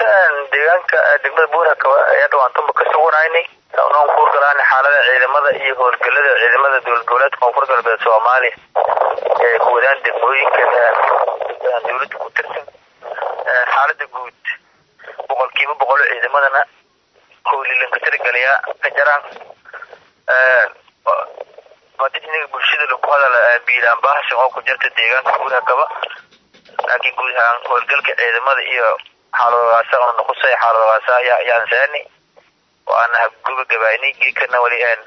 horta deegaanka degmada buurakaba ayaa dhawaantanba ka suganaynay noon kuurgalaana xaalada ciidamada iyo howlgelada ciidamada dowlad goboleedka koonfur galbeed soomaaliya ee kuwadaan degmooyinka dowladda ku tirsan xaalada guud boqolkiiba boqol ciidamadana howlilanka tirigalayaa ka jaraan madiniga bulshada lagu hadala biilaan baahsan oo ku jirta deegaanka buurakaba laakiin guud ahaan howlgalka ciidamada iyo xaaladoodaasa oo noqosay xaaladoodaasa ayaa ayaan saani waana habgabagabaynay geekana weli aan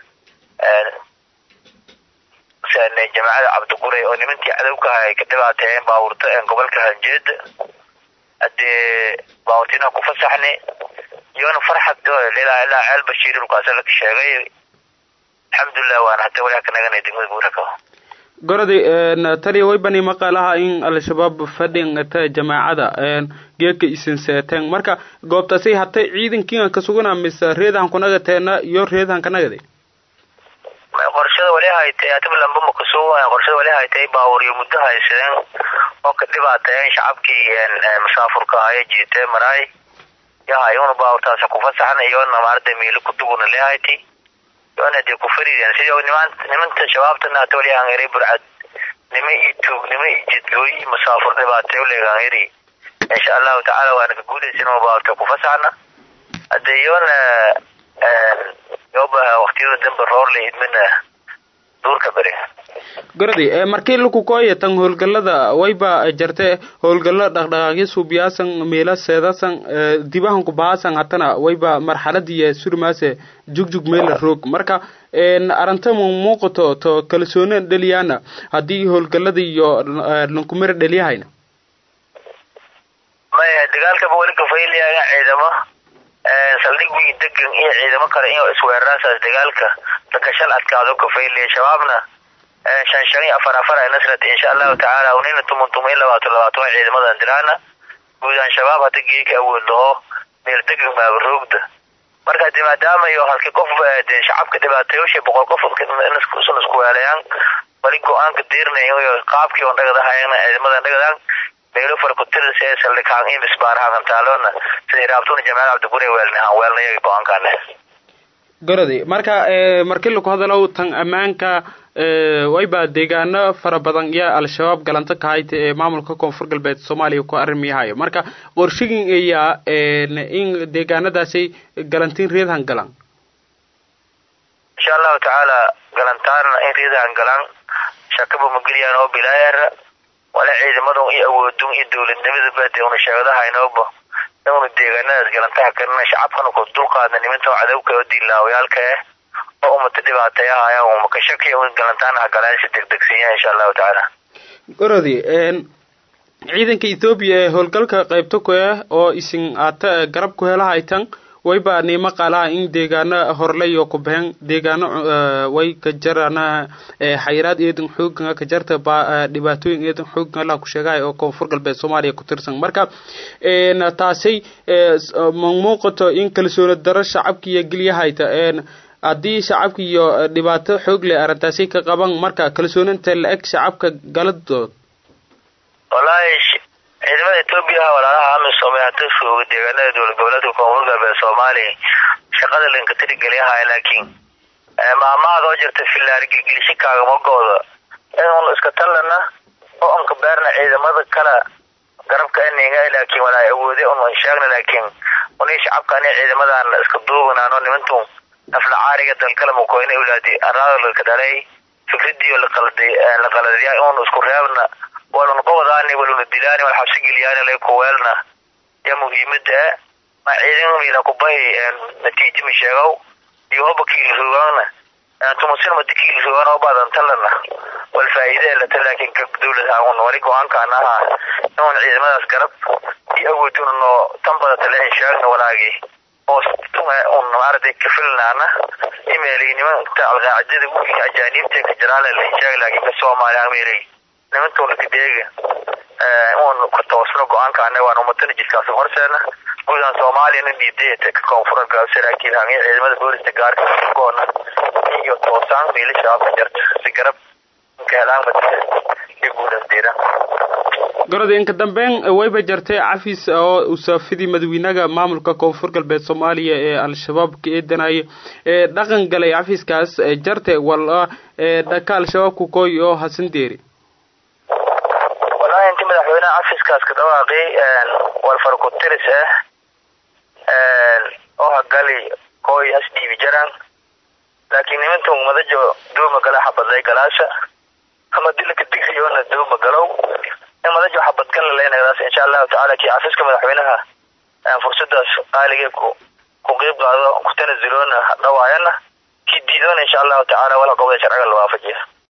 saanay jamaacada cabdiguray oo nimankii cadowka ahay ka dhibaateeyeen baabuurta gobolka hanjeeda hadee baabuurtiinaan ku fasaxnay iyona farxad ilaa ilaa ceel bashiir dhulkaasa la sheegay alxamdulilah waana hadda weli ka naganay degmada buurakaba gorodi taliya waybani maqalaha in al-shabaab fadhingata jamaacada geedka isin seeteen marka goobtaasay hatay ciidankiian ka sugana mise reedahan kunagateena iyo reedahan kanagade qorshada wali haytay ataba lamba makasuo qorshada wali haytay baawuriyo muddo haysadeen oo ka dhibaateeyeen shacabkii musaafurka ahaye jiitee maraay yahayuna baawurtaas ku fasaxan iyona maarada miilo kuduguna lehayti iyona dee ku fariideen sidii niman nimanta shabaabtana hata wali aan eray burcad nima iyo tuug nima iyo jidgooy iyo musaafur dhibaateeyo leegaan eri insha allahu tacaala waana ka guulaysin oo baawurta ku fasaxna hade iyona yoba waktiyada dambe roorle idmina duurka beri gorodi markii lakukooya tan howlgalada wayba jarte howlgalo dhaqdhaqaaqyo suubiyaasan meela seedasan dibahan kubahaasan hatana wayba marxaladiya surmaase jugjug meela roog marka aranta mu muuqato to kalsoona dheliyaana haddii howlgalada iyo lankumira dheliyahayna maya dagaalkaba weli kafaylayaga ciidamo saldhig wiin degan iyo ciidamo kale in isweeraraasaas dagaalka lakashal adkaado kafaylaya shabaabna shan shan iyo afar afar ay nasrat insha allahu tacaala unina tumun tumun iyo labaatan labaatan waa ciidamadan diraana guudaan shabaab hadda geeka awood laho meel degan baaba roogda marka de maadaama iyo halkii qof de shacabka dhibaateeyosha boqol qof sun isku weelayaan wali go-aanka diirnayo iyo qaabkii on dhagadahayan ciidamadan dhagadaan meelo farkutirs ee saldhikaan iyo misbaaraha kantaaloona sida raabtuna jamaal cabdigure weelnahan weelnayaga go-aankaane gorodi marka markii laku hadalow tan ammaanka wayba deegaano fara badan iyo al-shabaab galanto kahayta ee maamulka koonfur galbeed soomaaliya ku arrimiyahayo marka qorshigin ayaa in deegaanadaasay galantiin reedhan galaan insha allahu tacaala galantaana in reedhan galaan shakaba mageliyaan oo bilaayara wala ciidamadun iyo awoodun iyo dowladnimadaba dee una sheegadahaynooba inuna deegaanadaas galantaha karina shacabkana ku dulqaadna nimanta cadowka oo diilaawayaalka ah oo umata dhibaateeyahaya umaka shaki un galantaanaha galaan si degdegsiiya insha allahu tacaala gorodi ciidanka ethoobiya ee howlgalka qaybta ku ah oo isin aata garab ku helahaytan wayba niimo qaalaha in deegaano horleyo ku baxeen deegaano way ka jarana xayiraad eedan xoogan ka jarta dhibaatooyin eedan xoogan allah ku sheegay oo koonfur galbeed soomaaliya ku tirsan marka taasay ma muuqato in kalsooni daro shacabka iyo gelyahayta haddii shacabka iyo dhibaato xoog leh arrintaasi ka qaban marka kalsooninta la eg shacabka galadood wallaahi ciidamada etoobiya walaalaha amisom ee hada jooga deegaanada dowlad goboleedka koonfur galbeed soomaaliya shaqada linka tirigelyahay laakiin maamahaad oo jirta filaar gilgilisho kaagamagooda in iska tallana oo unka beerna ciidamada kale garabka eniga laakiin walaa awoode un sheegna laakiin unii shacabka ani ciidamadan iska duubanaano nimantu nafla caariga dalkala mukoyne ulaadi araadalka dhalay fikradii laqalday laqaladiya un isku reebna walun qowdaani waluna dilaani wal xabsi geliyaani lay kuweelna ya muhiimada ma ciidan miila kubahi natiijo ma sheegow iyo hoba kiilsugaana tumusin madi kiilsugaan oo badan talana wal faa'iide lata laakiin ka dowlad haun wali go-aankaan ahaa inun ciidamadaas garab iyo awooduna noo tan badata le sheegna walaagii oo un maaragtay kafilnaana imeelay nimanta alqaacidada wiilka ajaaniibta ka jiraale la sheeg laakiin ka soomaaliya ameelay nimantuna kadeega un ka toosno go-aankaana waan umatana jidkaasi horseena guudahan soomaaliyana dhiiday ka koonfura saraakiil hamiya ciidamada booliska gaarka goona iyo toosaan miila shabaabka jarta si garab ka helaan iyo guudaas diiran gorod inka dambeyn wayba jartay cafis oo usaafidii madawiinaga maamulka koonfur galbeed soomaaliya ee al-shabaab ka eedanaya ee dhaqan galay cafiskaas jarte wala dhaka al-shabaabku koy oo hasan deeri wallahi inti madaxweyneha cafiskaas ka dhawaaqay walfarkutiris ah oo hagali koy has dhiibi jaraan laakiin nimantan madajo duuma gala xabadlay galaasha ama dilaka digriyoona duuma galow in madajo xabadgan laleynadaas insha allahu tacala kii cafiska madaxweynaha fursadaas qaaligee ku ku qeyb qaado ku tanazuloona dhawaayana kii diidoona insha allahu tacala wala qobda sharciga la waafajiya